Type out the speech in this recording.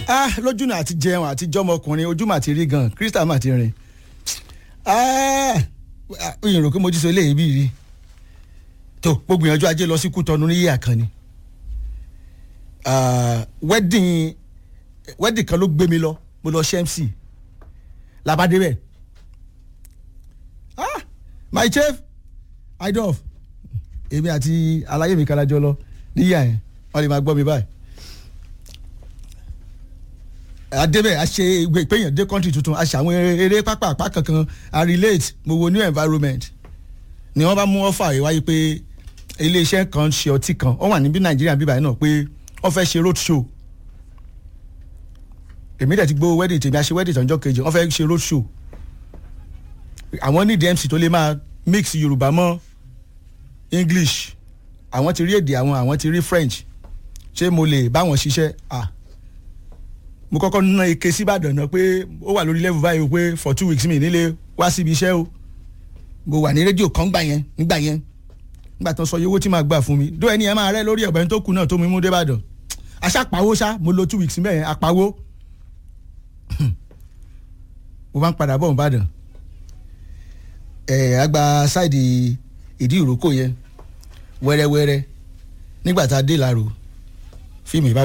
ah lójú náà àti jẹun àti jọmọkùnrin ojú mà ti rí gan krista mà ti rìn ah oyin rò pé mo jí so eléyìí bí rí tó gbogbo ìyànjú ajé lọ sí kútọnu ní yíyà kan ni wedding wedding kan ló gbé mi lọ mo lọ ṣe mc labade bẹ́ẹ̀ ah my chief idof èmi àti aláyé mi kalajọ lọ níyà yẹn wọn lè máa gbọ́ mi báyìí adébẹ̀ a ṣe ìpéyàn dé country tuntun a ṣe àwọn eré pápá àpá kankan a relate mo wo new environment ni wọ́n bá mú ọ́fà yìí wáyé pé iléeṣẹ́ kan ṣe ọtí kan wọ́n wà níbí nàìjíríà bíbáyìí náà pé wọ́n fẹ́ ṣe road show èmi dẹ̀ ti gbó wedding tèmi a ṣe wedding tọ́jọ́ kejì wọ́n fẹ́ ṣe road show àwọn ní dmc tó lè máa mix yorùbá mọ́ english àwọn ti rí èdè àwọn àwọn ti rí french ṣé mo lè bá wọn ṣiṣẹ́ ah mo kọ́kọ́ ná ike síbàdàn náà pé ó wà lórí level báyìí o pé for two weeks mi nílé wá síbi iṣẹ́ o mo wà ní rédíò kan gbà yẹn nígbà yẹn nígbà tó sọ iye owó tí màá gbà fún mi dó ẹni ẹ máa rẹ lórí ọ̀bẹ tó kù náà tó mi mú débàdàn aṣàpawó ṣá mo lo two weeks mẹ́yẹn apawó mo bá ń padà bọ̀ nìbàdàn ẹ̀ àgbà sáìdì ìdí ìrókò yẹn wẹ́rẹ́wẹ́rẹ́ nígbà tá a dé làrò fíìmù ìbá